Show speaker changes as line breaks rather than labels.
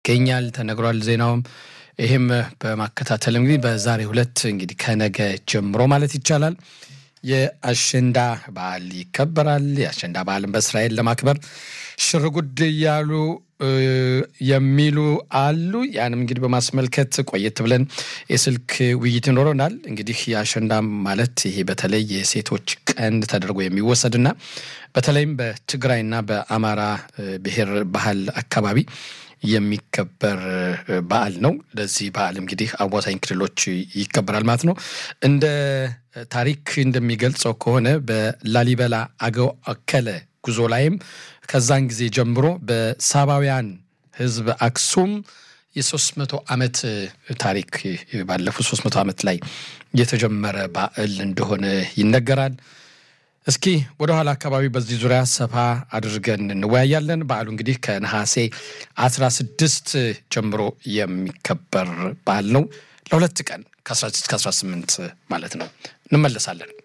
ይገኛል ተነግሯል። ዜናውም ይህም በማከታተል እንግዲህ በዛሬው ዕለት እንግዲህ ከነገ ጀምሮ ማለት ይቻላል የአሸንዳ በዓል ይከበራል። የአሸንዳ በዓልን በእስራኤል ለማክበር ሽርጉድ እያሉ የሚሉ አሉ። ያንም እንግዲህ በማስመልከት ቆየት ብለን የስልክ ውይይት ይኖረናል። እንግዲህ የአሸንዳ ማለት ይሄ በተለይ የሴቶች ቀን ተደርጎ የሚወሰድና በተለይም በትግራይና በአማራ ብሔር ባህል አካባቢ የሚከበር በዓል ነው። ለዚህ በዓል እንግዲህ አዋሳኝ ክልሎች ይከበራል ማለት ነው። እንደ ታሪክ እንደሚገልጸው ከሆነ በላሊበላ አገው አከለ ጉዞ ላይም ከዛን ጊዜ ጀምሮ በሳባውያን ሕዝብ አክሱም የሶስት መቶ ዓመት ታሪክ ባለፉት ሶስት መቶ ዓመት ላይ የተጀመረ በዓል እንደሆነ ይነገራል። እስኪ ወደ ኋላ አካባቢ በዚህ ዙሪያ ሰፋ አድርገን እንወያያለን። በዓሉ እንግዲህ ከነሐሴ 16 ጀምሮ የሚከበር በዓል ነው። ለሁለት ቀን ከ16 እስከ 18 ማለት ነው። እንመለሳለን።